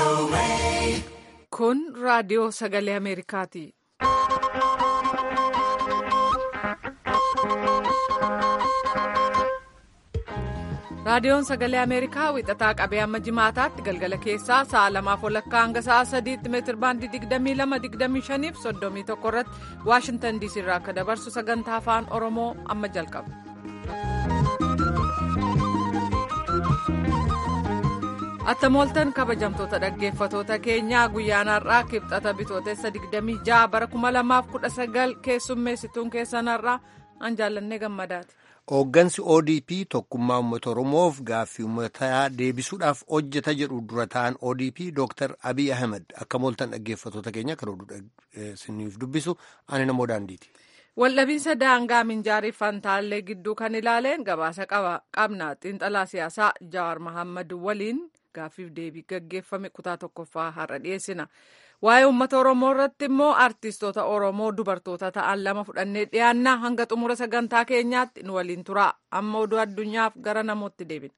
Kun raadiyoo sagalee Ameerikaati. Raadiyoon sagalee Ameerikaa wixataa qabee amma jimaataatti galgala keessaa sa'a lamaaf walakkaa hanga sa'a sadiitti meetir baandii 22-25 fi 31 irratti Waashintan diisii irraa akka dabarsu sagantaa afaan Oromoo amma jalqaba. Attamooltan kabajamtoota dhaggeeffatoota keenyaa guyyaan har'aa kibxata bitootessa 26 bara 2019 keessummeessituun keessan har'aa an jaallannee gammadaati. Hooggansi ODP tokkummaa uummata Oromoof gaaffii uummataa deebisuudhaaf hojjeta jedhu dura ta'an ODP Dr. Abiy Ahmed akka mooltan dhaggeeffatoota keenya kan oduu isiniif dubbisu ani namoo daandiiti. Waldhabiinsa daangaa minjaarii fantaallee gidduu kan ilaaleen gabaasa qabna xiinxalaa siyaasaa Jawaar Mohaammed waliin gaaffiif deebii gaggeeffame kutaa tokkoffaa har'a dhiyeessina. Waa'ee uummata Oromoo irratti immoo artistoota Oromoo dubartoota ta'an lama fudhannee dhiyaannaa hanga xumura sagantaa keenyaatti nu waliin tura. Amma oduu addunyaaf gara namootti deebina.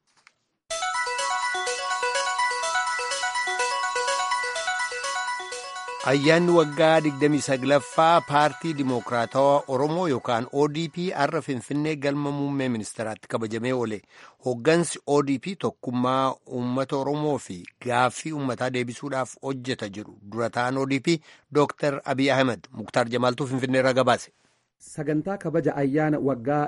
Ayyaanni waggaa 29ffaa paartii Dimookiraatawaa Oromoo yookaan ODP har'a Finfinnee galma muummee ministeeraatti kabajamee oole. Hooggansi ODP tokkummaa uummata Oromoo fi gaaffii uummataa deebisuudhaaf hojjeta jedhu dura ta'an ODP Dr. Abiy Ahmed Muktaar Jamaaltuu Finfinnee irraa gabaase. Sagantaa kabaja ayyaana waggaa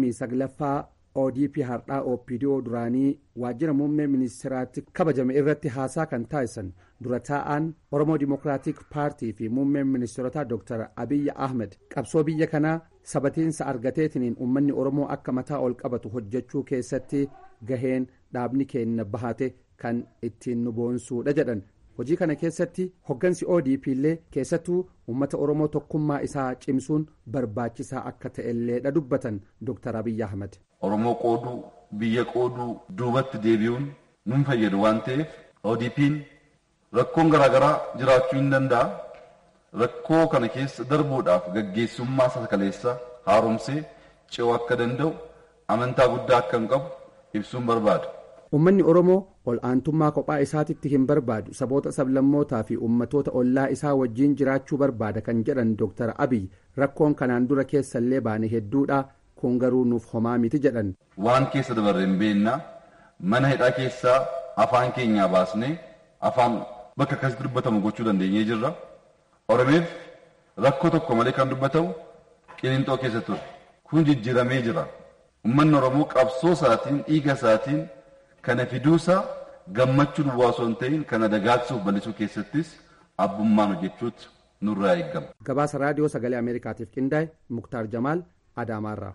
29ffaa ODP har'aa OPDO duraanii waajjira muummee ministeeraatti kabajame irratti haasaa kan taasisan dura taa'an Oromoo Dimookiraatik Paartii fi muummeen ministeerotaa Dr. Abiy Ahmed qabsoo biyya kanaa sabatiinsa argateetiniin uummanni Oromoo akka mataa ol qabatu hojjechuu keessatti gaheen dhaabni keenya bahate kan ittiin nu boonsuudha jedhan. hojii kana keessatti hoggansi ODP illee keessattuu uummata Oromoo tokkummaa isaa cimsuun barbaachisaa akka ta'elleedha dubbatan Dr. Abiy Ahmed. Oromoo qooduu biyya qooduu duubatti deebi'uun nun fayyadu waan ta'eef ODP'n rakkoon garaagaraa jiraachuu hin danda'a. Rakkoo kana keessa darbuudhaaf gaggeessummaa sakaleessa haaromsee ce'uu akka danda'u amantaa guddaa akka hin qabu ibsuun barbaada. Uummanni Oromoo ol aantummaa kophaa isaatitti hin barbaadu saboota sablammootaa fi uummatoota ollaa isaa wajjiin jiraachuu barbaada kan jedhan Dr. Abiy rakkoon kanaan dura keessallee baane hedduudha kun garuu nuuf homaa miti jedhan. Waan keessa dabarre hin beennaa mana hidhaa keessaa afaan keenyaa baasnee afaan bakka akkasitti dubbatamu gochuu dandeenyee jirra. Oromeef rakkoo tokko malee kan dubbatamu qilinxoo keessa ture. Kun jijjiiramee jira. Uummanni Oromoo qabsoo isaatiin dhiiga isaatiin kana fiduusaa gammachuu duwwaa osoo hin ta'in kana dagaagsuuf bal'isuu keessattis abbummaan hojjechuutu nurraa eegama. Gabaasa raadiyoo sagalee Ameerikaatiif qindaa'e Muktaar Jamaal Adaamaarraa.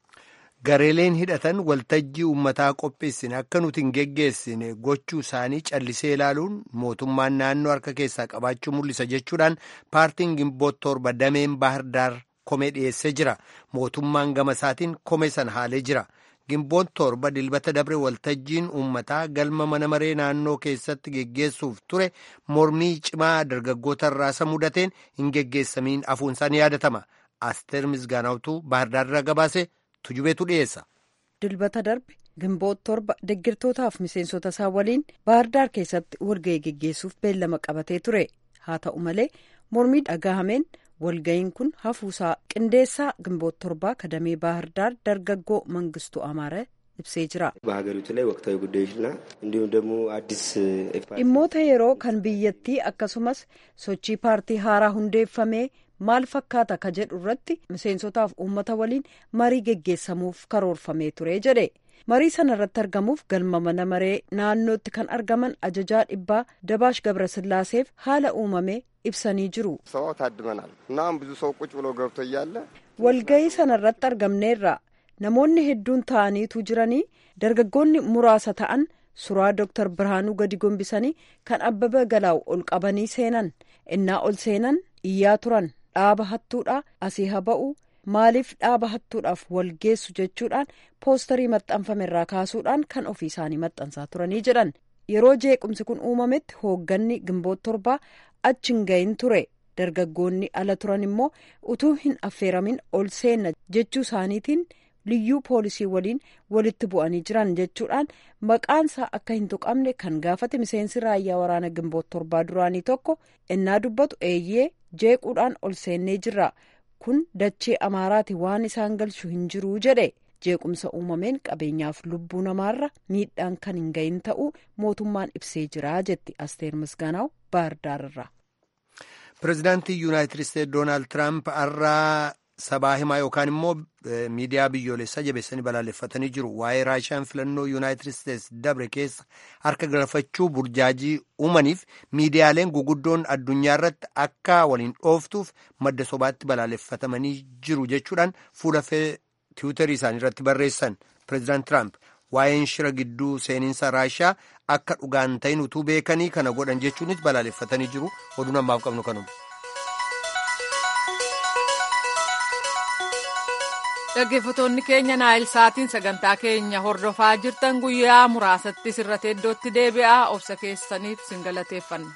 Gareeleen hidhatan waltajjii uummataa qopheessine akka nuti hin geggeessine gochuu isaanii callisee ilaaluun mootummaan naannoo harka keessaa qabaachuu mul'isa jechuudhaan paartiin gimboot torba dameen baahirdaar komee dhiyeessee jira. Mootummaan gama isaatiin komee sana haalee jira. Gimboon torba dilbata dabre waltajjiin uummataa galma mana maree naannoo keessatti geggeessuuf ture mormii cimaa dargaggoota irraa mudateen hin geggeessamiin hafuunsaan yaadatama. Asteer Misgaanaawtuu Baahirdaarraa gabaase tujubeetu dhiyeessa. Dilbata darbe gimboot torba deggirtootaaf miseensota isaa waliin Baahirdaar keessatti walga'ii geggeessuuf beellama qabatee ture. Haa ta'u malee mormii dhagahameen. walga'iin kun hafuusaa qindeessaa gimboot torbaa kadamee baahirdaar dargaggoo mangistuu amaara ibsee jira. በሀገሪቱ ላይ ወቅታዊ ጉዳዮችና እንዲሁም ደግሞ አዲስ dhimmoota yeroo kan biyyattii akkasumas sochii paartii haaraa hundeeffamee maal fakkaata ka jedhu irratti miseensotaaf uummata waliin marii geggeessamuuf karoorfamee ture jedhe marii sana irratti argamuuf galma mana maree naannootti kan argaman ajajaa dhibbaa dabaash gabrasillaaseef haala uumame ibsanii jiru. ሰው ታድመናል እናም ብዙ ሰው ቁጭ ብሎ ገብቶ እያለ walga'ii sana irratti argamneerra namoonni hedduun ta'aniitu jiranii dargaggoonni muraasa ta'an suuraa dooktar birhaanuu gadi gombisanii kan abbaba galaawu ol qabanii seenan innaa ol seenan iyyaa turan dhaaba hattuudha asii haa ba'u maaliif dhaaba hattuudhaaf walgeessu jechuudhaan poostarii maxxanfame irraa kaasuudhaan kan ofii isaanii maxxansaa turanii jedhan yeroo jeequmsi kun uumametti hoogganni gimboot torbaa achi hin gahin ture dargaggoonni ala turan immoo utuu hin affeeramin ol seenna jechuu isaaniitiin liyyuu poolisii waliin walitti bu'anii jiran jechuudhaan maqaansaa akka hin tuqamne kan gaafate miseensi raayyaa waraana gimboot torbaa duraanii tokko innaa dubbatu eeyyee jeequudhaan ol seennee jirra kun dachee amaaraati waan isaan galchu hin jiruu jedhe jeequmsa uumameen qabeenyaaf lubbuu namaarra miidhaan kan hin gahin ta'uu mootummaan ibsee jira jetti asteer misgaanaw baardaararraa. pireezidaantii yuunaayitid isteetsi doonaald tiraamp har'aa sabaa himaa yookaan immoo miidiyaa biyyoolessaa jabeessanii balaaleffatanii jiru waa'ee raashiyaan filannoo yuunaayitid isteetsi dabre keessa harka galfachuu burjaajii uumaniif miidiyaaleen guguddoon addunyaa irratti akka waliin dhooftuuf madda sobaatti balaaleffatamanii jiru jechuudhaan fuula tiwutarii isaanii irratti barreessan pireezidaant tiraamp waa'een shira gidduu seeninsa raashiyaa akka dhugaan ta'in utuu beekanii kana godhan jechuunis balaaleffatanii jiru oduun ammaaf qabnu kanuma. dhaggeeffattoonni keenya naayil saatiin sagantaa keenya hordofaa jirtan guyyaa muraasatti sirratti iddootti deebi'aa obsa keessaniif sin galateeffanna.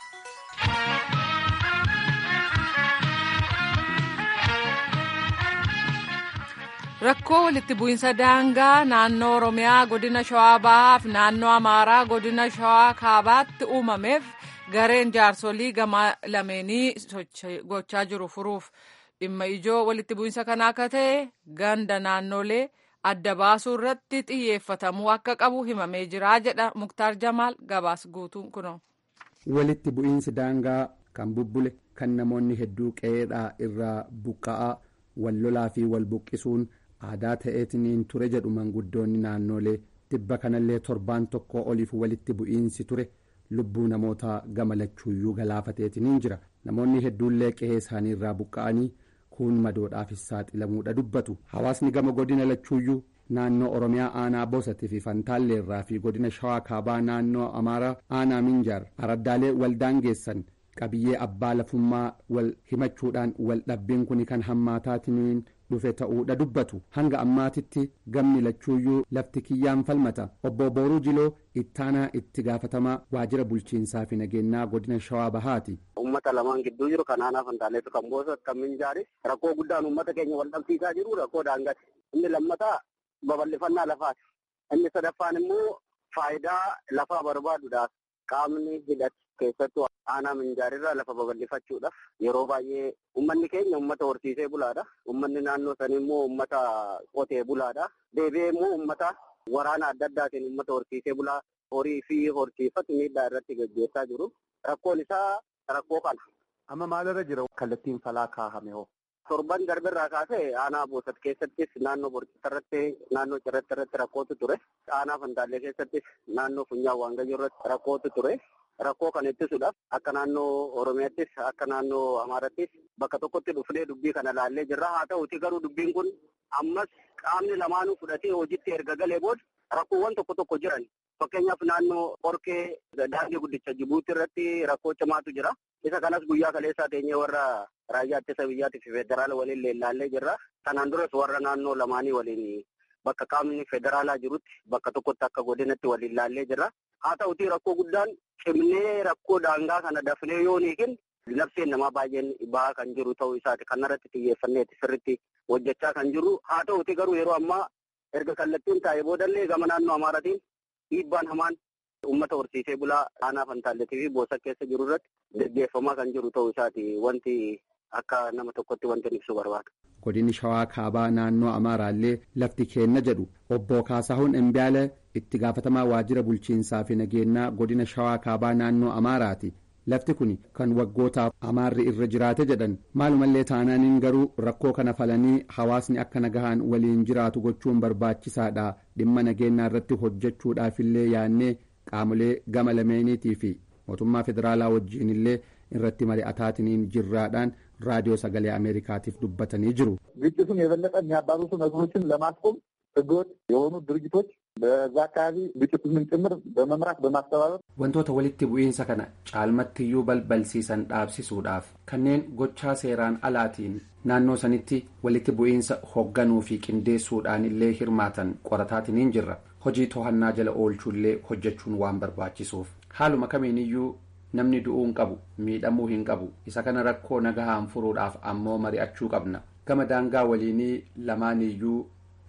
rakkoo walitti bu'iinsa daangaa naannoo oromiyaa godina shawaa bahaa fi naannoo amaaraa godina shawaa kaabaatti uumameef gareen jaarsolii gama lameenii gochaa jiru furuuf dhimma ijoo walitti bu'iinsa kanaa akka ta'e ganda naannolee adda baasuu irratti xiyyeeffatamuu akka qabu himamee jira jedha muktaar jamaal gabaas guutuun kuno. walitti bu'iinsi daangaa kan bubbule kan namoonni hedduu qe'eedhaa irraa buqqa'aa wal lolaa fi wal buqqisuun aadaa ta'eetiniin ture jedhu manguddoonni naannolee tibba kanallee torbaan tokko oliif walitti bu'iinsi ture lubbuu namoota gama lachuuyyuu galaafateetiniin jira namoonni hedduullee qe'ee isaanii irraa buqqa'anii kuun madoodhaafis saaxilamuudha dubbatu hawaasni gama godina lachuuyyuu naannoo oromiyaa aanaa bosatii fi fantaalleerraa fi godina shawaa kaabaa naannoo amaaraa aanaa minjaar araddaalee waldaangeessan qabiyyee abbaa lafummaa wal himachuudhaan wal dhabbiin kun kan hammaataatiniin dhufe ta'uudha dubbatu hanga ammaatitti gamni lachuuyyuu lafti kiyyaan falmata obbo booruu jiloo ittaanaa itti gaafatamaa waajjira bulchiinsaa fi nageenyaa godina shawaa bahaati. ummata lamaan gidduu jiru kan aanaa fantaaleetu kan boosat kan minjaari rakkoo guddaan ummata keenya wal dhabsiisaa jiru rakkoo daangaati inni lammataa babal'ifannaa lafaati inni sadaffaan immoo faayidaa lafaa barbaaduudhaaf qaamni hidhate keessattuu aanaa minjaarirraa lafa babal'ifachuudhaaf yeroo baay'ee ummanni keenya ummata horsiisee bulaadha ummanni naannoo sanii immoo ummata qotee bulaadha deebi'ee immoo ummata waraana adda addaatiin ummata horsiisee bulaa horii fi horsiifatu miidhaa irratti gaggeessaa jiru rakkoon isaa rakkoo kana. Amma maalirra jira kallattiin falaa kaahame hoo? Torban darbirraa kaasee aanaa boosat keessattis naannoo borcisa irratti naannoo cirratti irratti rakkootu ture. Aanaa fantaallee keessattis naannoo funyaan waangayyoo irratti rakkootu ture. Rakkoo kana ittisuudhaaf akka naannoo Oromiyaattis akka naannoo Amaarattis bakka tokkotti dhufnee dubbii kana laallee jirra. Haa ta'uti garuu dubbiin kun ammas qaamni lamaanuu fudhatee hojiitti erga galee booda rakkoowwan tokko tokko jiran. Fakkeenyaaf naannoo Qorkee daandii guddicha Jibuutii irratti rakkoo cimaatu jira. Isa kanas guyyaa kaleessaa teenyee warra raayyaa ittisa biyyaatii fi federaala waliin leellaallee jirra. Kanaan duras warra naannoo lamaanii waliin bakka qaamni federaalaa jirutti bakka tokkotti akka godinatti waliin laallee jirra. Haa ta'uti rakkoo guddaan cimnee rakkoo daangaa kana dafnee yoo hiikin labseen namaa baay'een bahaa kan jiru ta'uu isaati. Kanarratti xiyyeeffanneeti sirriitti hojjechaa kan jiru. Haa ta'uti garuu yeroo ammaa erga kallattiin taa'ee boodallee gama naannoo Amaaratiin dhiibbaan hamaan uummata horsiisee bulaa aanaa fantaalletii fi boosa keessa jiru irratti gaggeeffamaa kan jiru ta'uu isaati wanti akka nama tokkotti wanti ibsu barbaada. godinni shawaa kaabaa naannoo amaaraallee lafti keenna jedhu obbo kaasahuun embiyaale itti gaafatamaa waajjira bulchiinsaa fi nageenyaa godina shawaa kaabaa naannoo amaaraati lafti kun kan waggootaaf amaarri irra jiraate jedhan maalumallee taanaaniin garuu rakkoo kana falanii hawaasni akka nagahaan waliin jiraatu gochuun barbaachisaadha dhimma nageenyaa irratti hojjechuudhaafillee yaannee qaamolee gama lameeniitii fi mootummaa federaalaa wajjiinillee irratti mari'ataatiniin jirraadhaan raadiyoo sagalee ameerikaatiif dubbatanii jiru. ግጭቱን የበለጠ የሚያባብሱ ነገሮችን ለማስቆም ህገወጥ የሆኑ ድርጅቶች በዛ አካባቢ ግጭቱን ጭምር በመምራት በማስተባበር wantoota walitti bu'iinsa kana caalmattiyyuu balbalsiisan dhaabsisuudhaaf kanneen gochaa seeraan alaatiin naannoo sanitti walitti bu'iinsa hoogganuu fi qindeessuudhaan illee hirmaatan qorataatiniin jirra hojii to'annaa jala oolchuullee hojjechuun waan barbaachisuuf haaluma kamiiniyyuu namni du'uu hin qabu miidhamuu hin qabu isa kana rakkoo nagahaan furuudhaaf ammoo mari'achuu qabna gama daangaa waliinii lamaaniyyuu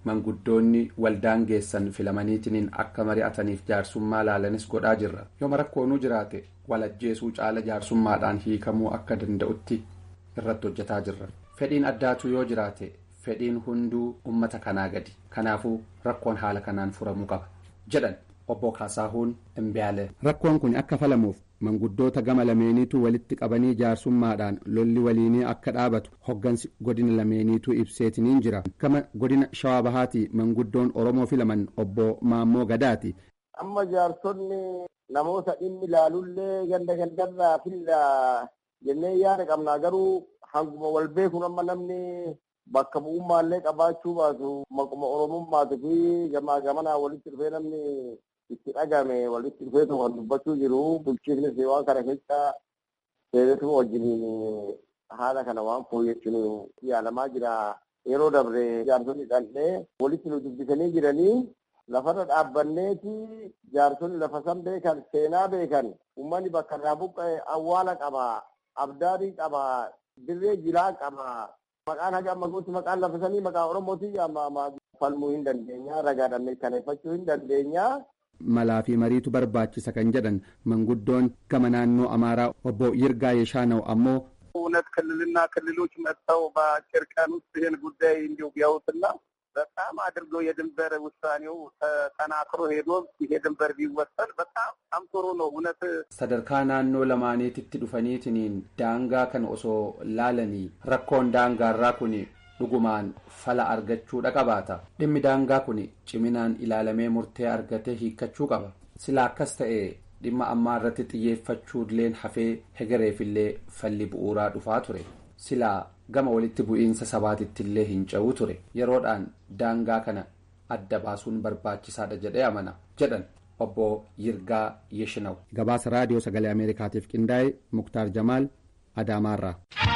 manguddoonni waldaan geessan filamaniitiin akka mari'ataniif jaarsummaa laalanis godhaa jirra yooma rakkoonuu jiraate walajjeesuu caala jaarsummaadhaan hiikamuu akka danda'utti irratti hojjetaa jirra fedhiin addaatu yoo jiraate fedhiin hunduu ummata kanaa gadi kanaafuu rakkoon haala kanaan furamuu qaba jedhan obbo Kaasaahuun Imbiyaale. Rakkoon kun akka falamuuf manguddoota gama lameeniitu walitti qabanii jaarsummaadhaan lolli waliinii akka dhaabatu hoggansi godina lameeniitu ibseetiniin jira gama godina shawaa bahaatii manguddoon oromoo filaman obbo maammoo gadaati. amma jaarsonni namoota dhimmi ilaalullee ganda gandarraa filla jennee yaada qabnaa garuu hanguma wal beekuun amma namni bakka bu'ummaallee qabaachuu baatu maquma oromummaatu fi gamaa gamanaa walitti dhufee namni itti dhagame walitti dhufee kan dubbachuu jiru bulchiifnis waan kana keessa seeretu wajjiniin haala kana waan fooyyessuun yaalamaa jira yeroo dabre jaarsonni dhandhee walitti nu dubbisanii jiranii lafarra dhaabbanneeti jaarsonni lafa san beekan seenaa beekan uummanni bakka irraa buqqa'e awwaala qaba abdaarii qaba dirree jilaa qaba maqaan haga ammaguutti maqaan lafa sanii maqaa oromooti falmuu hin dandeenya ragaadhaan mirkaneeffachuu hin dandeenya. malaa fi mariitu barbaachisa kan jedhan manguddoon gama naannoo amaaraa obbo Yirgaa Yeshaanaw ammoo እውነት ክልልና ክልሎች መጥተው በአጭር ቀን ውስጥ ይህን ጉዳይ እንዲሁ ቢያዩትና በጣም አድርገው የድንበር ውሳኔው ተጠናክሮ ሄዶ ይሄ ድንበር ቢወሰን በጣም በጣም ጥሩ ነው። እውነት sadarkaa naannoo lamaaniititti dhufaniitiniin daangaa kan osoo laalanii rakkoon daangaarraa kun dhugumaan fala argachuudha qabaata dhimmi daangaa kun ciminaan ilaalamee murtee argatee hiikkachuu qaba sila akkas ta'e dhimma ammaa irratti xiyyeeffachuulleen hafee hegereefillee falli bu'uuraa dhufaa ture silaa gama walitti bu'iinsa sabaatittillee hin ca'uu ture yeroodhaan daangaa kana adda baasuun barbaachisaadha jedhee amana jedhan obbo Yirgaa Yeshinaw. Gabaasa raadiyoo sagalee Ameerikaatiif qindaa'e Muktaar Jamaal Adaamaarraa.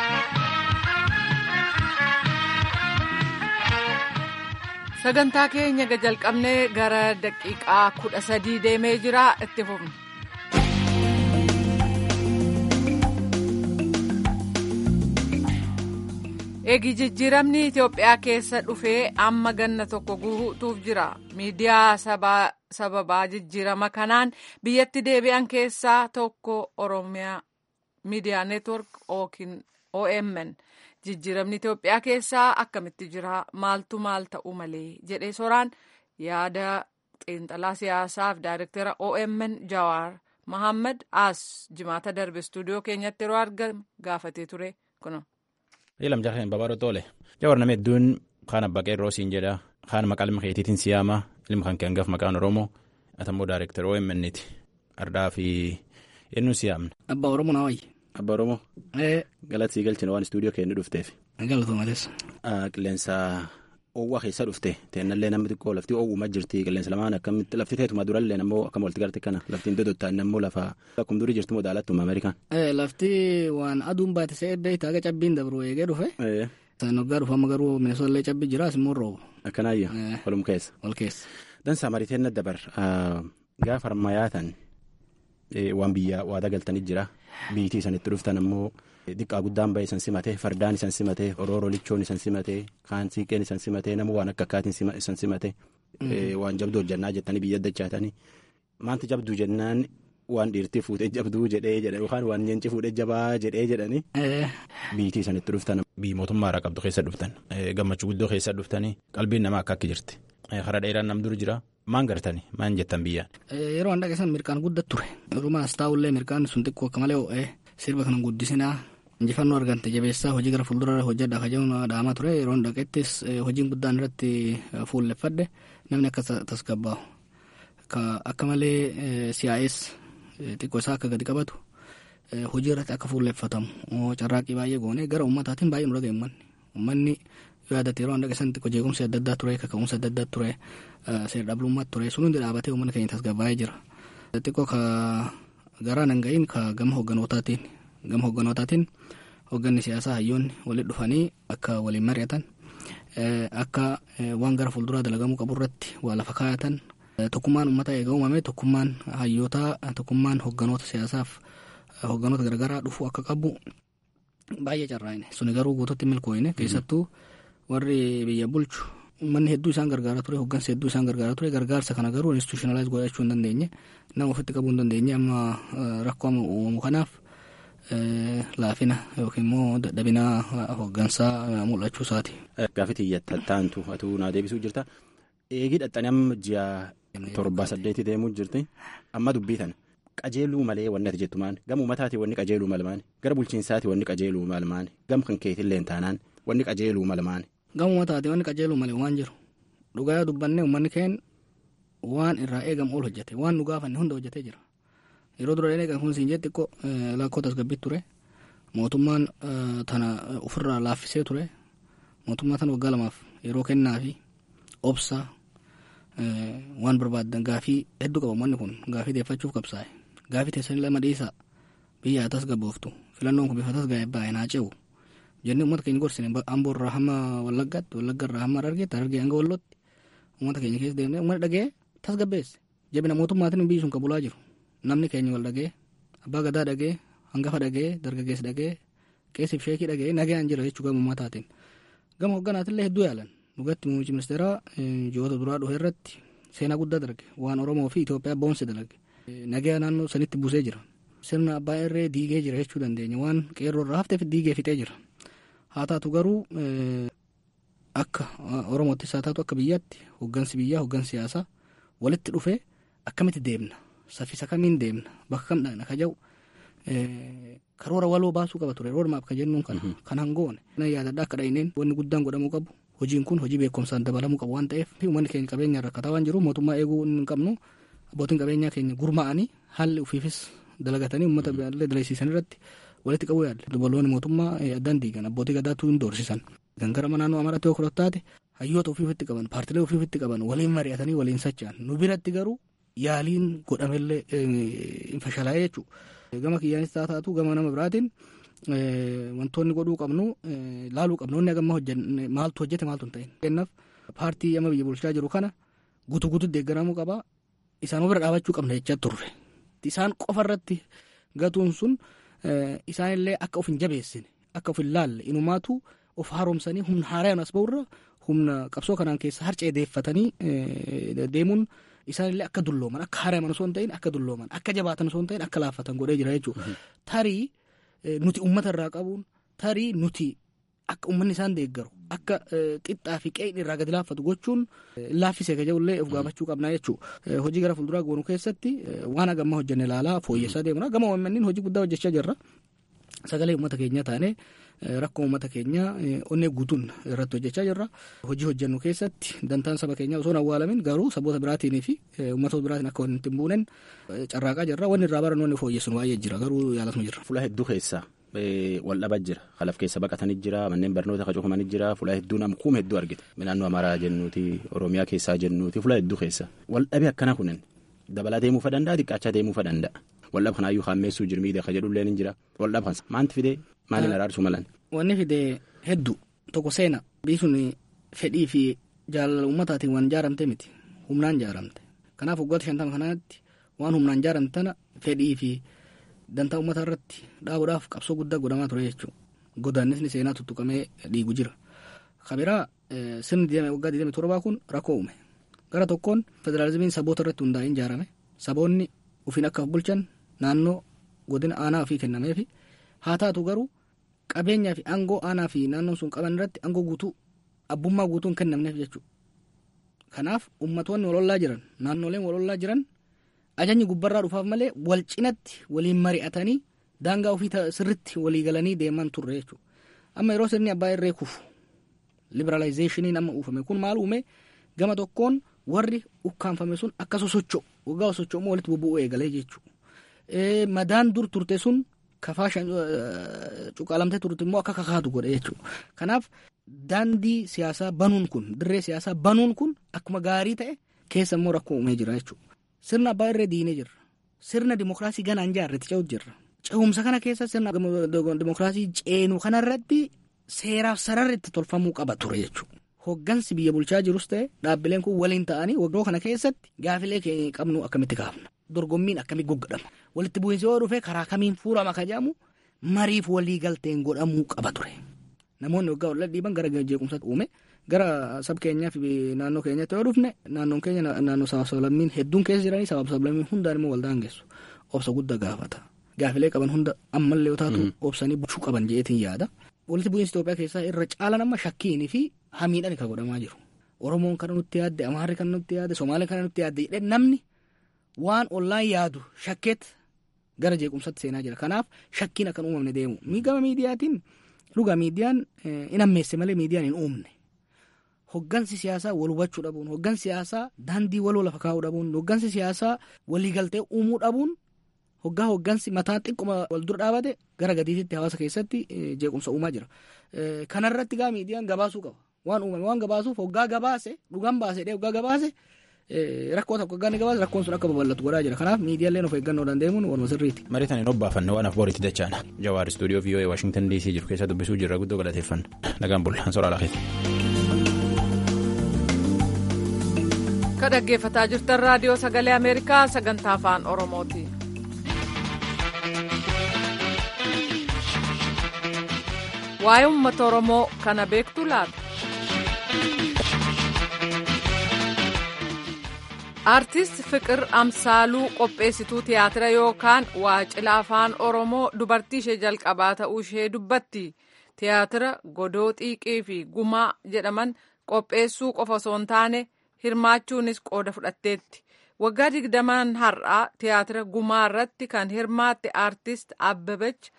sagantaa keenya jalqabnee gara daqiiqaa kudha sadii deemee jira itti fufna. eegi jijjiiramni itiyoophiyaa keessa dhufee amma ganna tokko guutuuf jira miidiyaa sababaa jijjiirama kanaan biyyatti deebi'an keessaa tokko oromiyaa miidiyaa neetwork yookiin omn jijjiiramni itiyoophiyaa keessaa akkamitti jira maaltu maal ta'uu malee jedhee soraan yaada xiinxalaa siyaasaaf daayirektara omn jawaar mahammad as jimaata darbe istuudiyoo keenyatti yeroo argame gaafatee ture kuno. Ilam jaareen babaadho tole. Jawar nama hedduun kaan abbaa qeerroo siin jedha kaan maqaa ilma keetiitiin siyaama ilma kan keengaaf maqaan oromoo atammoo daayirektara OMN'ti ardaa fi eenyuun siyaamna. Abbaa oromoo naa wayyi. Abbaa oromoo. Galata sii galchina waan istuudiyoo keenya dhufteef. Galatoomates. Qilleensa oowwaa keessa dhufte teennallee namni xiqqoo lafti oowwumaa jirti qilleensa lamaan akkamitti lafti teetuma durallee nammoo akkam walitti garte kana laftiin dodottaan nammoo lafa akkuma durii jirtu moo daalattuma Ameerikaan. Lafti waan aduun baate see edda itti haga cabbiin dabru eegee dhufe. Noggaa dhufama garuu mineesoolee cabbi jira asimmoo roobu. Akkanaayya walum keessa. Wal keessa. Dansaa mariiteen na dabar gaafa harmayyaatan waan biyya waada galtanii jira biitii isanitti dhuftan ammoo. Diqqaa guddaan bahe isan simatee fardaan isan simatee orooroo lichoon isan simatee kaan siiqeen isan simatee nama waan akka akkaatiin isan simatee waan jabduu hojjannaa jettanii biyya dachaatanii maanti jabduu jennaan waan dhiirtii fuutee jabduu jedhee jedhan yookaan waan nyaanchi fuudhee jabaa jedhee jedhanii biitii isanitti dhuftan. Biyyi mootummaa irraa qabdu keessa dhuftan gammachuu guddoo keessa dhuftanii qalbiin namaa akka akki jirti karaa dheeraan nam dur jira maan gartanii maan jettan biyyaan. Yeroo an dhaqeessan mirqaan guddat ture dhumaas taa'ullee mirqaan sun xiqqoo akka malee ho'ee sirba kana guddisinaa. injifannoo argante jabeessaa hojii gara fuuldura hojjedha kajaa'uun dhaamaa ture yeroo dhaqettis hojiin guddaan irratti fuulleffadhe namni akka tasgabbaa'u akka malee siyaa'ees xiqqoo isaa akka gadi qabatu hojii irratti akka fuulleffatamu carraaqqii baay'ee goone gara ummataatiin baay'ee nu dhaga'e ummanni ummanni yaadate yeroo dhaqeessan xiqqoo jeequmsi adda addaa ture kaka'umsi adda addaa ture seer dhablummaa ture sun hundi dhaabatee uummanni keenya tasgabbaa'ee jira xiqqoo ka garaa nan ga'iin ka gama hogganootaatiin gama hogganootaatiin hogganni siyaasaa hayyoonni walitti dhufanii akka waliin mari'atan akka waan gara fuulduraa dalagamuu qabu irratti waa lafa kaayatan tokkummaan uummata eega uumame tokkummaan hayyootaa tokkummaan hogganoota siyaasaaf hogganoota garagaraa dhufuu akka qabu baay'ee carraa'ine suni garuu guututti milkooyine keessattuu warri biyya bulchu manni hedduu isaan gargaaraa ture hoggansa hedduu isaan gargaaraa ture gargaarsa kana garuu institutionalize godhachuu hin dandeenye nama ofitti qabuu hin dandeenye amma rakkoo amma uumamu kanaaf laafina yookiin immoo dadhabina hoggansaa mul'achuu isaati. Gaaffii xiyyatta taantu atuu naa deebisuu jirta. Eegii dhaxxanii amma ji'a torba saddeetii deemuu jirti. Amma dubbii tana qajeeluu malee wanni ati jettu maani? Gama uummataati wanni qajeeluu malmaani? Gara bulchiinsaati wanni qajeeluu malmaani? Gama kan keetillee taanaan wanni qajeeluu malmaani? Gama uummataati wanni qajeeluu malee waan jiru. Dhugaa dubbannee uummanni keen waan irraa eegamu ol hojjete waan nu gaafanne hunda hojjetee jira. Yeroo dura eegan kun siin jetti xiqqoo lakkoo tasgabbii ture. Mootummaan tana ofirraa laaffisee ture. Mootummaa tana waggaa lamaaf yeroo kennaa fi obsaa waan barbaadan gaafii hedduu qaba uummanni kun gaafii deeffachuuf qabsaa'e. Gaafii teessanii lama dhiisaa biyya tasgabbooftu filannoon kun bifa tasgaa'e baay'ee naa ce'u. Jennee uummata keenya gorsine amboo irraa hamma wallaggaatti wallagga irraa hamma argeetti argee hanga wallootti uummata keenya keessa deemnee uummanni dhagee tasgabbeesse. Jabina mootummaatiin biyyi sun qabulaa jiru. Namni keenya wal dhagee abbaa gadaa dhagee hangafa dhagee dargaggeessi dhagee qeessiif sheekii dhagee nagayaan jira jechuu gama uummataatiin. Gama hogganaatillee hedduu yaalan. Dhugatti muummichi ministeeraa ji'oota duraa dhufe irratti seenaa guddaa dalage waan Oromoo fi Itoophiyaa boonse dalage. Nagaya naannoo sanitti buusee jira. Sirna abbaa irree diigee jira jechuu dandeenya waan qeerroo irraa hafteef diigee fixee jira. Haa taatu garuu akka Oromoottis haa taatu akka biyyaatti hoggansi biyyaa hoggansi siyaasaa walitti dhufee akkamitti deemna saffisa kamiin deemna bakka kam dhaqna ka jedhu karoora waloo baasuu qaba ture roodmaap ka jennuun kana kan hangoone yaadadha akka dhahineen wanni guddaan godhamuu qabu hojiin kun hojii beekumsaan dabalamuu qabu waan ta'eef uummanni keenya qabeenya rakkataa waan jiru mootummaa eeguu hin qabnu abbootiin qabeenyaa keenya gurmaa'anii haalli ufiifis dalagatanii uummata illee dalaysiisan irratti walitti qabuu yaadde dubaloonni mootummaa addaan diigan abbootii gadaatu hin doorsisan gangara naannoo amaraatti yoo taate hayyoota ofiifitti qaban paartilee ofiifitti qaban waliin mari'atanii waliin socho'an nu biratti garuu yaaliin godhamellee hin fashalaa'ee jechuudha. Gama kiyyaanis haa taatu gama nama biraatiin wantoonni godhuu qabnu laaluu qabnu inni agamma hojjenne maaltu hojjete maaltu hin ta'in. Kennaaf paartii amma biyya bulchaa jiru kana guutuu guutuutti deeggaramuu qaba. Isaan bira dhaabachuu qabna jechaa turre. Isaan qofa irratti gatuun sun isaanillee akka of hin jabeessine akka of hin laalle inumaatu of haaromsanii humna haaraan as ba'urra humna qabsoo kanaan keessa harcee deeffatanii deemuun isaanillee akka dullooman akka haaraman osoo hin ta'in akka dullooman akka jabaatan osoo hin ta'in akka laaffatan godhee jira jechuudha. Tarii nuti uummata irraa qabuun tarii nuti akka uummanni isaan deeggaru akka qixxaa fi qe'in irraa gadi laaffatu gochuun laaffisee ka jedhullee of gaafachuu qabnaa jechuudha. Hojii gara fuulduraa goonuu keessatti waan agamma hojjenne ilaalaa fooyyessaa deemna. Gama uummanniin hojii guddaa hojjechaa jirra. Sagalee uummata keenyaa taanee rakkoo uummata keenyaa onnee guutuun irratti hojjechaa jirra. Hojii hojjennu keessatti dantaan saba keenyaa osoo hin awwaalamin garuu saboota biraatiin fi uummatoota biraatiin akka walitti hin buunen carraaqaa jirra. Wanni irraa barannu wanni fooyyessuun baay'ee jira garuu yaalasuma jirra. Fuula hedduu keessaa wal dhabaa jira. Kalaf keessa baqatanii jira. Manneen barnoota qacufamanii jira. Fuula hedduu namkuuma hedduu argite. Naannoo Amaaraa jennuuti, Oromiyaa keessaa jennuuti, fuula hedduu keessa. Wal dhabee akkana kunin dabalaa deemuu fa danda'a, xiqqaachaa deemuu fa danda'a. Waldhab kanaayyuu haammeessuu jirmiidha ka jedhullee ni jira. Waldhab kansa maanti fidee maaliin araarsuu malan? Wanni fidee hedduu tokko seena biyyi sun fedhii fi jaalala uummataatiin waan ijaaramte miti humnaan ijaaramte. Kanaaf waggoota shantama kanaatti waan humnaan ijaaramte tana fedhii fi dantaa uummataa irratti dhaabuudhaaf qabsoo guddaa godhamaa ture jechuudha. Godaannisni seenaa tuttuqamee dhiigu jira. Kabiraa sirni waggaa 27 kun rakkoo uume. Gara tokkoon federaalizimiin saboota irratti hundaa'een ijaarame. Saboonni ofiin akka bulchan naannoo godina aanaa ofii kennameefi haa taatu garuu qabeenyaa fi aangoo aanaa fi naannoon sun qaban irratti aangoo guutuu abbummaa guutuu hin kennamneef jechuudha. Kanaaf ummatoonni walollaa jiran naannoleen walollaa jiran ajajni gubbarraa dhufaaf malee wal cinatti waliin mari'atanii daangaa ofii sirritti walii galanii deeman turre jechuudha. Amma yeroo sirni abbaa irree kufu liberaalayizeeshiniin amma uufame kun maal uume gama tokkoon warri ukkaanfame sun akka sosocho'u waggaa sosocho'u walitti bubbu'uu eegalee jechuudha. Madaan dur turte sun kafaa cuqaalamtee turte immoo akka kakaatu godhe jechuudha. Kanaaf daandii siyaasaa banuun kun dirree siyaasaa banuun kun akkuma gaarii ta'e keessa immoo rakkoo uumee jira jechuudha. Sirna abbaa irree diinee jirra. Sirna dimokiraasii ganaan jaarretti ce'uutu jirra. Ce'umsa kana keessa sirna dimokiraasii ceenu kanarratti seeraaf sararri itti tolfamuu qaba ture jechuudha. Hoggansi biyya bulchaa jirus ta'e dhaabbileen kun waliin ta'anii waggaa kana keessatti gaafilee qabnu akkamitti kaafna. Dorgommiin akkamitti goggodhama. Walitti bu'iinsi yoo dhufe karaa kamiin fuulama ka jedhamu mariif walii galteen godhamuu qaba ture. Namoonni waggaa wal dhiiban gara jeequmsaatti uume gara sab keenyaa fi naannoo keenyatti yoo dhufne naannoon keenya naannoo sabaaf sablammiin hedduun keessa jiranii sabaaf sablammiin hundaan immoo waldaan geessu obsa guddaa gaafata gaafilee qaban hunda ammallee yoo taatu obsanii bulchuu qaban jeetiin yaada walitti bu'iinsa Itoophiyaa keessaa irra caalaan amma shakkiinii fi hamiidhaan kan godhamaa jiru Oromoon kana nutti yaadde Amaarri kana nutti yaadde Somaaleen kana nutti yaadde jedhee namni waan ollaan yaadu shakkeet gara jeequmsatti seenaa jira kanaaf shakkiin akkan uumamne deemu gama miidiyaatiin dhugaa miidiyaan hin ammeesse malee miidiyaan hin uumne hoggansi siyaasaa wal hubachuu dhabuun hoggansi siyaasaa daandii waloo lafa kaa'uu dhabuun hoggansi siyaasaa waliigaltee uumuu dhabuun hoggaa hoggansi mataa xiqquma wal dura dhaabate gara gadiititti hawaasa keessatti jeequmsa uumaa jira kanarratti gaa miidiyaan gabaasuu qaba waan uumame waan gabaasuuf hoggaa gabaase dhugaan baase dhee hoggaa gabaase rakkoo tokko hoggaa ni gabaase rakkoon sun akka babal'atu godhaa jira kanaaf miidiyaaleen of eeggannoo danda'emuun waluma sirriiti. Mariitan hin obbaafanne waan afbooritti dachaana. Jawaar istuudiyoo VOA Waashingtan DC jiru keessa dubbisuu jirra guddoo galateeffanna. Nagaan bullaan soraa laafeeti. Ka dhaggeeffataa jirtan raadiyoo sagalee Ameerikaa sagantaa afaan Oromooti. Waa'ee uummata Oromoo kana beektu laata? Artiist Fiqir Amsaaluu qopheessituu tiyaatira yookaan waacila afaan Oromoo dubartii ishee jalqabaa ta'uu ishee dubbatti. Tiyaatira godoo xiiqii fi gumaa jedhaman qopheessuu qofa osoo hin taane hirmaachuunis qooda fudhatteetti. Waggaa digdamaan har'aa tiyaatira gumaa irratti kan hirmaatte artiist Abbabech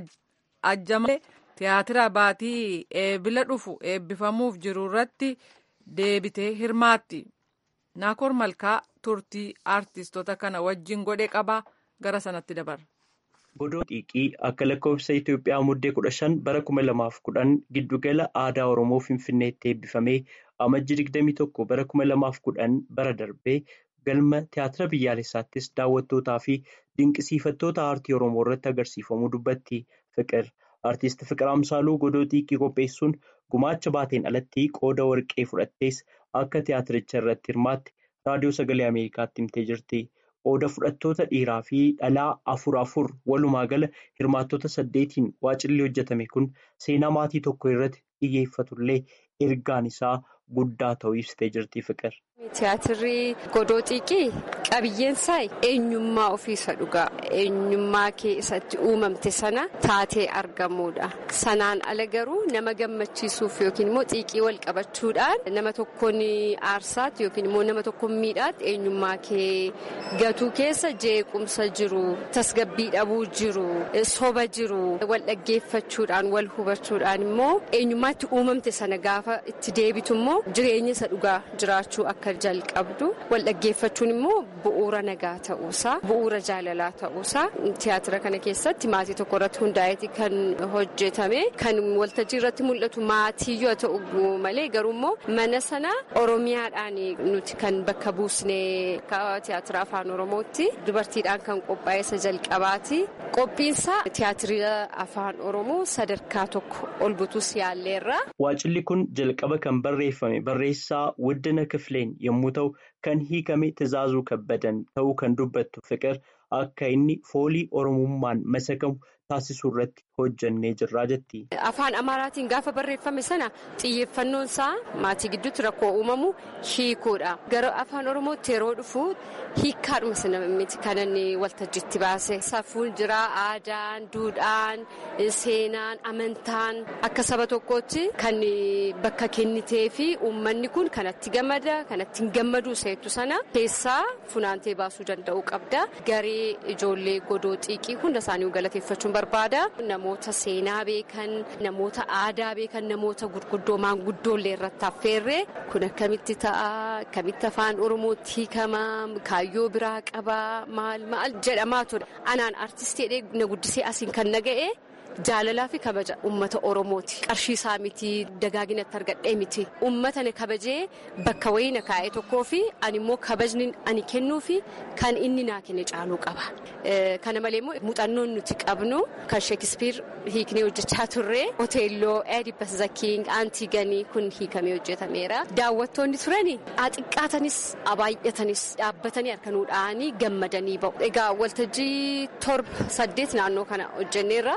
Ajjamalee tiyaatira baatii eebila dhufu eebbifamuuf jiru irratti deebitee hirmaatti. Naakoor Malkaa turtii artistoota kana wajjin godhe qabaa gara sanatti dabarra. Godoo xiiqii akka lakkoofsa Itoophiyaa muddee kudha shan bara kuma lamaaf kudhan giddugala aadaa Oromoo Finfinneetti eebbifamee amajji digdamii tokko bara kuma lamaaf kudhan bara darbee galma tiyaatira biyyaalessaattis daawwattootaa fi dinqisiifattoota aartii Oromoo irratti agarsiifamuu dubbatti Fiqir. Artiist Fiqir Amsaaluu godoo xiiqii qopheessuun gumaacha baateen alatti qooda warqee fudhattees akka tiyaatiricha irratti hirmaatte raadiyoo sagalee Ameerikaatti himtee jirti. Qooda fudhattoota dhiiraa fi dhalaa afur afur walumaa gala hirmaattota saddeetiin waacilli hojjetame kun seenaa maatii tokko irratti xiyyeeffatullee ergaan isaa guddaa ta'uu ibsitee jirti Fiqir. Tiyaatirri godoo xiiqii qabiyyeensaa eenyummaa ofiisa dhugaa eenyummaa keessatti uumamte sana taatee argamuudha. Sanaan ala garuu nama gammachiisuuf yookiin immoo xiiqii wal qabachuudhaan nama tokkoon aarsaatti yookiin immoo nama tokkoon miidhaatti eenyummaa kee gatuu keessa jeequmsa jiru, tasgabbii dhabuu jiru, soba jiru, wal dhaggeeffachuudhaan wal hubachuudhaan immoo eenyummaatti uumamte sana gaafa itti deebitu immoo jireenya isa dhugaa jiraachuu akka jalqabdu wal dhaggeeffachuun immoo bu'uura nagaa ta'uusaa bu'uura jaalalaa ta'uusaa tiyaatira kana keessatti maatii tokko irratti hundaa'eeti kan hojjetame kan waltajjii irratti mul'atu maatii yoo ta'u malee garuu immoo mana sana oromiyaadhaan nuti kan bakka buusne tiyaatira afaan oromootti dubartiidhaan kan qophaa'e isa jalqabaati qophiinsa tiyaatira afaan oromoo sadarkaa tokko ol butus yaalleerra. Waacilli kun jalqaba kan barreeffame barreessaa Wuddina Kifileen yommuu ta'u kan hiikame Tizaazuu Kabbadan ta'uu kan dubbattu Fiqir akka inni foolii oromummaan masakamu taasisuu irratti hojjannee jirraa jetti. Afaan Amaaraatiin gaafa barreeffame sana xiyyeeffannoon isaa maatii gidduutti rakkoo uumamu hiikuudha. Gara afaan Oromootti yeroo dhufu hiikkaadhuma sana miti kan inni waltajjiitti baase. Safuun jira aadaan, duudhaan, seenaan, amantaan akka saba tokkootti kan bakka kennitee fi uummanni kun kanatti gammada, kanatti hin gammadu seetu sana keessaa funaantee baasuu danda'uu qabda. Garee ijoollee godoo xiiqii hunda isaanii galateeffachuun barbaada. Namoota seenaa beekan, namoota aadaa beekan, namoota gurguddoo maanguddoollee irratti affeerree kun akkamitti ta'a, akkamitti afaan Oromootti hiikama, kaayyoo biraa qaba, maal maal jedhamaa ture. Anaan artistii na guddisee asiin kan na ga'e. Jaalalaa fi kabaja uummata Oromooti. Qarshii isaa miti dagaaginatti argadhee miti. Uummata na kabajee bakka wayii na kaa'ee tokkoo fi ani immoo kabajni ani kennuu fi kan inni naa kenne caaluu qaba. Kana malee immoo muuxannoon nuti qabnu kan Sheekispiir hiiknee hojjechaa turre Oteelloo, Eedibas Zakiing, Aantiganii kun hiikamee hojjetameera. Daawwattoonni turani xiqqaatanis baay'atanis dhaabbatanii harka nuu dha'anii gammadanii ba'u. Egaa waltajjii torba saddeet naannoo kana hojjenneerra giddugala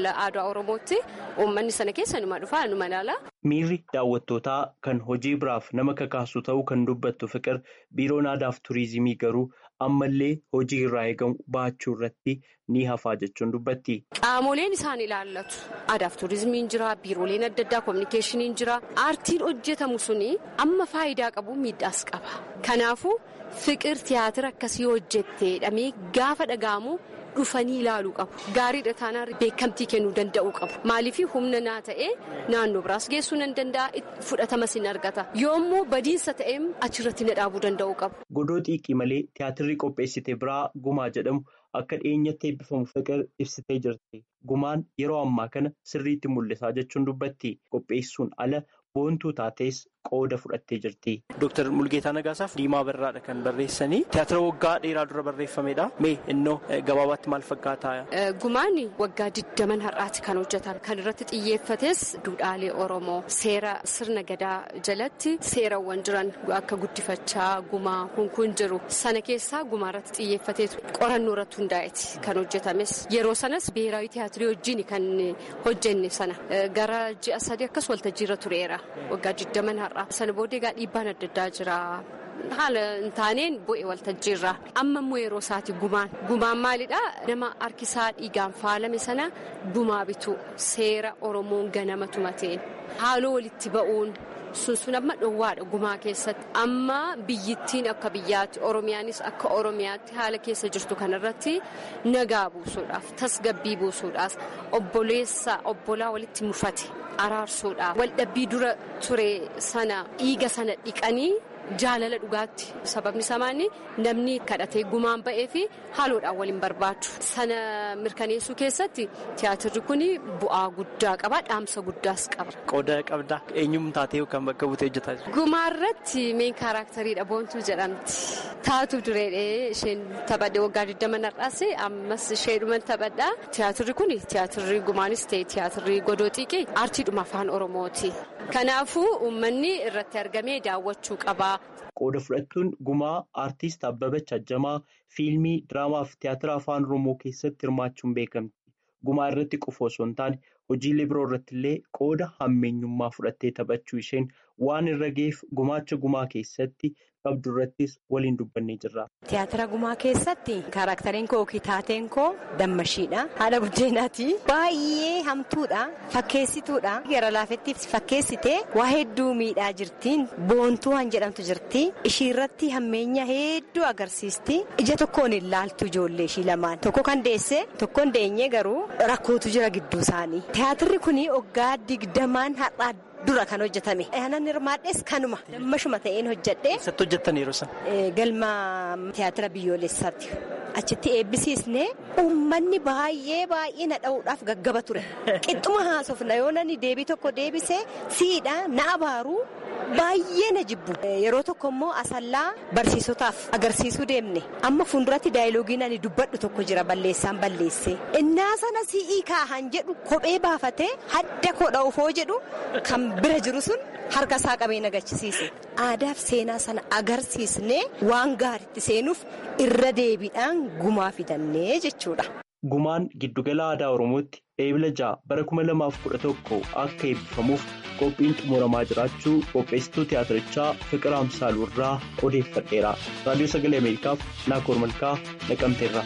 giddugala aadaa Oromootti uummanni sana keessa numa dhufaa numa ilaala. Miirri daawwattootaa kan hojii biraaf nama kakaasu ta'uu kan dubbattu fiqir biiroon aadaaf turizimii garuu ammallee hojii irraa eegamu baachuu irratti ni hafaa jechuun dubbatti. Qaamoleen isaan ilaallatu aadaaf turizimiin jira biirooleen adda addaa koominikeeshiniin jira aartiin hojjetamu suni amma faayidaa qabu miidhaas qaba kanaafuu fiqir tiyaatira akkasii hojjettee dhamee gaafa dhaga'amu. dhufanii ilaaluu qabu gaariidha taanaan beekamtii kennuu danda'uu qabu maaliif humna naa ta'ee naannoo biraas geessuu nan danda'a fudhatamas hin argata yoommoo badiinsa ta'ee achirratti na dhaabuu danda'uu qabu. godoo xiiqii malee tiyaatirri qopheessite biraa gumaa jedhamu akka dhiyeenyatti eebbifamu fiqir ibsitee jirti gumaan yeroo ammaa kana sirriitti mul'isaa jechuun dubbatti qopheessuun ala boontuu taatees qooda fudhattee jirti. Dooktar Mulgeetaa Nagaasaaf Diimaa Barraadha kan barreessanii tiyaatira waggaa dheeraa dura barreeffamedha. Mee innoo gabaabaatti maal fakkaata? Gumaan waggaa digdaman har'aati kan hojjetame. Kan irratti xiyyeeffates duudhaalee Oromoo seera sirna gadaa jalatti seerawwan jiran akka guddifachaa gumaa kun kun jiru. Sana keessaa gumaa irratti xiyyeeffateetu qorannoo irratti hundaa'eeti kan hojjetames. Yeroo sanas biheeraawi tiyaatirii wajjin kan hojjenne sana gara ji'a sadii akkas waltajjii irra tureera. Waggaa digdaman har'a. Sana booddee egaa dhiibbaan adda addaa jira. Haala hin taaneen bu'e waltajjiirraa. Amma immoo yeroo isaati gumaan. Gumaan maalidhaa? Nama harkisaa dhiigaan faalame sana gumaa bitu seera Oromoon ganama tumateen. Haaloo walitti ba'uun sun sun amma dhoowwaadha gumaa keessatti. Amma biyyittiin akka biyyaatti Oromiyaanis akka Oromiyaatti haala keessa jirtu kanarratti nagaa buusuudhaaf tasgabbii buusuudhaaf obboleessa obbolaa walitti mufate. araarsuudhaaf waldhabbii dura ture sana dhiiga sana dhiqanii jaalala dhugaatti sababni samaani namni kadhatee gumaan ba'ee fi haaloodhaan waliin barbaadu sana mirkaneessuu keessatti tiyaatirri kun bu'aa guddaa qaba dhaamsa guddaas qaba. Qooda qabdaa eenyummaa taatee kan bakka buutee hojjetaa jirtu. Gumaarratti meen kaaraktariidha boontuu jedhamti. Taatu dureedhee isheen taphadhe waggaa 20 har'aas ammas isheedhuman taphadha. Tiyaatirri kun tiyaatirri gumaanis ta'e tiyaatirri godoo xiiqee aartiidhuma afaan Oromooti. Kanaafuu uummanni irratti argamee daawwachuu qaba. Qooda fudhattuun gumaa aartist Abbabach Ajjamaa fiilmii, diraamaa fi tiyaatira afaan Oromoo keessatti hirmaachuun beekamti. Gumaa irratti qofa osoo hin taane hojiilee biroo irratti illee qooda hammeenyummaa fudhattee taphachuu isheen waan irra ga'eef gumaacha gumaa keessatti qabdu irrattis waliin dubbannee jirra. Tiyaatira gumaa keessatti kaarakteriin koo yookiin taateen koo dammashiidha. Haadha buddeenaati. Baay'ee hamtuudha. Fakkeessituudha. Gara laafetti fakkeessitee waa hedduu miidhaa jirtiin. Boontuu han jedhamtu jirti. Ishii irratti hammeenya hedduu agarsiisti. Ija tokkoon hin laaltu ijoollee ishii lamaan. Tokko kan deesse tokko hin deenye garuu rakkootu jira gidduu isaanii. Tiyaatirri kun waggaa digdamaan har'aa dura kan hojjetame. Aannan hirmaadhes kanuma dammashuma ta'een hojjedhe. Eessatti hojjettan yeroo sana? Galma tiyaatira biyyoolessaatti. Achitti eebbisiisne uummanni baay'ee baay'ee na dha'uudhaaf gaggaba ture. Qixxuma haasofna yoo nani deebii tokko deebise siidha na abaaru baay'ee na jibbu. Yeroo tokko immoo asallaa barsiisotaaf agarsiisuu deemne. Amma fuulduratti daayiloogiin ani dubbadhu tokko jira balleessaan balleesse. Innaa sana si'ii kaahan jedhu kophee baafatee hadda kodha ofoo jedhu kan bira jiru sun harka isaa qabee nagachisiise. Aadaaf seenaa sana agarsiisnee waan gaariitti seenuuf irra deebiidhaan gumaa fidannee jechuudha. Gumaan giddugala aadaa Oromootti eebila ja'a bara kuma lamaaf kudha tokko akka eebbifamuuf qophiin xumuramaa jiraachuu qopheessituu tiyaatirichaa Fiqir Amsaaluu irraa odeeffadheera. Raadiyoo Sagalee Ameerikaaf Naakoor Malkaa Naqamteerra.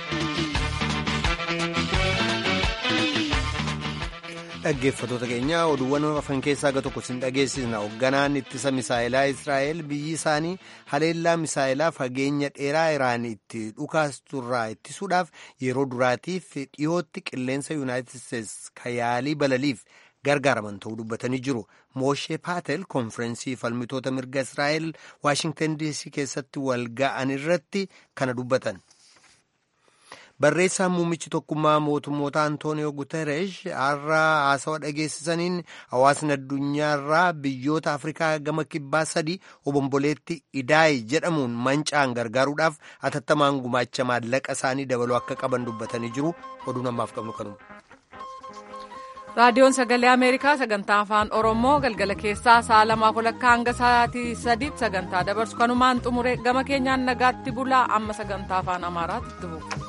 dhaggeeffatoota keenya oduuwwan afan keessaa gara tokko sin dhageessisna hoogganaan ittisa misaa'ilaa israa'el biyyi isaanii haleellaa misaa'ilaa fageenya dheeraa iraan itti dhukaasturraa ittisuudhaaf yeroo duraatiif dhiyootti qilleensa yuunaayitid isteetsi kayaalii balaliif gargaaraman ta'uu dubbatanii jiru mooshee paatel konfirensii falmitoota mirga israa'el waashingtan diisii keessatti wal ga'an irratti kana dubbatan. barreessaan muummichi tokkummaa mootummoota antooniyoo guteresh har'a haasawa dhageessisaniin hawaasni addunyaarraa biyyoota afrikaa gama kibbaa sadii obomboleetti idaayi jedhamuun mancaan gargaaruudhaaf atattamaan gumaacha maallaqa isaanii dabaluu akka qaban dubbatanii jiru oduun ammaaf qabnu kanuma. raadiyoon sagalee ameerikaa sagantaa afaan oromoo galgala keessaa sa'a lamaaf walakkaa hanga sa'aatii sadiitti sagantaa dabarsu kanumaan xumure gama keenyaan nagaatti bulaa amma sagantaa afaan amaaraatti dhufu.